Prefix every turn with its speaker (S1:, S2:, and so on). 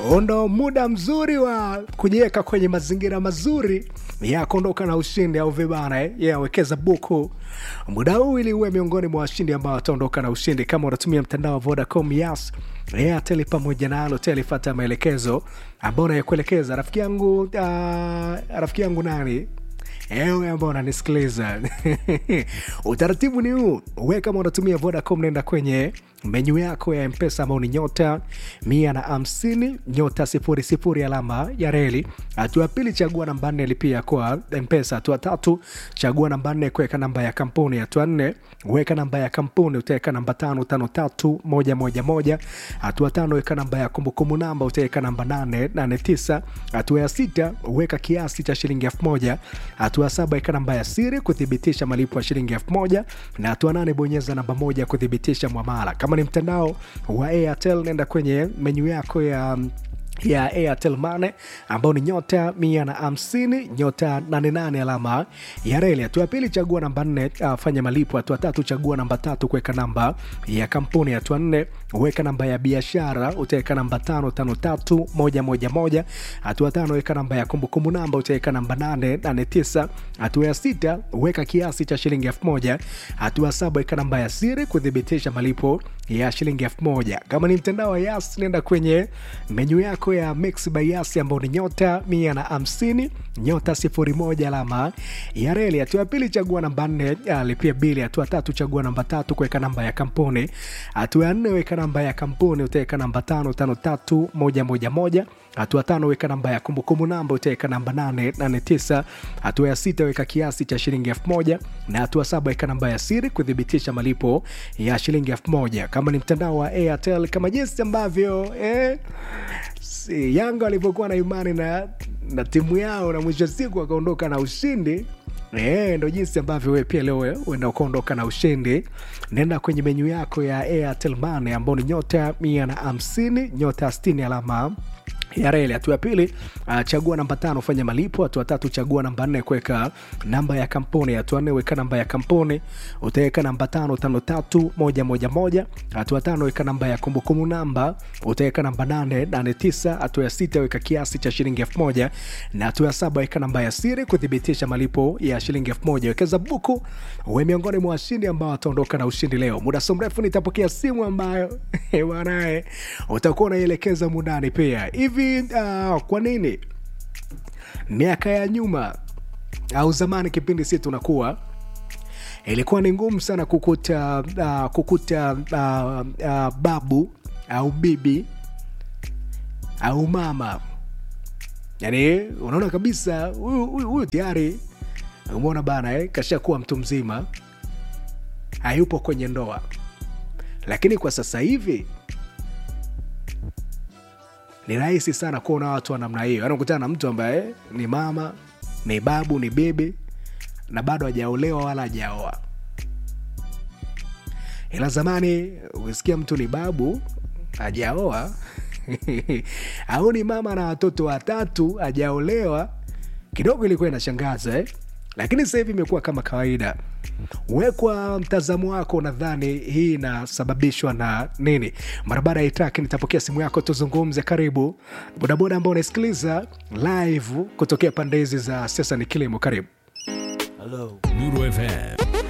S1: ndo muda mzuri wa kujiweka kwenye mazingira mazuri ya kuondoka na ushindi au vibana eh? yeah, wekeza buku muda huu ili uwe miongoni mwa washindi ambao wataondoka na ushindi kama unatumia mtandao wa vodacom yas airtel pamoja na alotel fata maelekezo ambao unayokuelekeza rafiki yangu uh, rafiki yangu nani ewe ambao unanisikiliza utaratibu ni huu we kama unatumia vodacom nenda kwenye menyu yako ya mpesa ambao ni nyota mia na hamsini nyota sifuri sifuri alama ya reli hatua ya pili chagua namba nne lipia kwa mpesa hatua tatu chagua namba nne kuweka namba ya kampuni hatua nne weka namba ya kampuni utaweka namba tano tano tatu moja moja moja hatua tano weka namba ya kumbukumbu namba utaweka namba nane nane tisa hatua ya sita weka kiasi cha shilingi elfu moja hatua saba weka namba ya siri kuthibitisha malipo ya shilingi elfu moja na hatua nane bonyeza namba moja kuthibitisha mwamala kama ni mtandao wa airtel nenda kwenye menyu yako ya ya airtel mane ambao ni nyota mia na hamsini nyota 88 alama ya reli hatua ya pili chagua namba nne uh, fanya malipo hatua tatu chagua namba tatu kuweka namba ya kampuni hatua nne weka namba ya biashara utaweka namba tano tano tatu moja moja moja hatua tano weka namba ya kumbukumbu namba utaweka namba nane nane tisa hatua ya sita weka kiasi cha shilingi elfu moja hatua saba weka namba ya siri kuthibitisha malipo ya shilingi elfu moja kama ni mtandao wa yas nenda kwenye menyu yako ya mix by yas ambao ni nyota mia na hamsini nyota sifuri moja alama ya reli hatua ya pili chagua namba nne uh, lipia bili hatua tatu chagua namba tatu kuweka namba ya kampuni hatua ya nne weka namba ya kampuni utaweka namba tano tano tatu moja moja moja hatua tano weka namba ya kumbukumbu namba utaweka namba nane nane tisa hatua ya sita weka kiasi cha shilingi elfu moja na hatua saba weka namba ya siri kuthibitisha malipo ya shilingi elfu moja kama ni mtandao wa airtel kama jinsi ambavyo eh, si, yanga walivyokuwa na imani na, na timu yao na mwisho wa siku wakaondoka na ushindi E, ndo jinsi ambavyo we pia leo uenda ukaondoka na ushindi nenda kwenye menyu yako ya airtel mane ambao ni nyota mia na hamsini nyota stini alama ya reli hatua ya pili uh, chagua namba tano fanya malipo hatua tatu chagua namba nne kuweka namba ya kampuni hatua nne weka namba ya kampuni utaweka namba tano tano tatu moja moja moja hatua tano weka namba ya kumbukumbu namba utaweka namba nane nane tisa hatua ya sita weka kiasi cha shilingi elfu moja na hatua ya saba weka namba ya siri kuthibitisha malipo ya shilingi elfu moja wekeza buku we miongoni mwa washindi ambao wataondoka na ushindi leo muda so mrefu nitapokea simu ambayo banae utakuwa unaielekeza mundani pia hivi uh, kwa nini miaka ya nyuma au zamani kipindi si tunakuwa ilikuwa ni ngumu sana kukuta uh, kukuta uh, uh, babu au bibi au mama yani unaona kabisa huyu tayari umeona bana eh, kashakuwa mtu mzima hayupo kwenye ndoa lakini kwa sasa hivi ni rahisi sana kuona watu wa namna hiyo yani ukutana na mtu ambaye ni mama ni babu ni bibi na bado hajaolewa wala hajaoa ila zamani ukisikia mtu ni babu hajaoa au ni mama na watoto watatu hajaolewa kidogo ilikuwa inashangaza eh? lakini sasa hivi imekuwa kama kawaida wekwa mtazamo wako nadhani hii inasababishwa na nini mara baada ya itaki nitapokea simu yako tuzungumze karibu bodaboda ambao unasikiliza live kutokea pande hizi za sasa ni kilimo karibu
S2: Hello. Nuru FM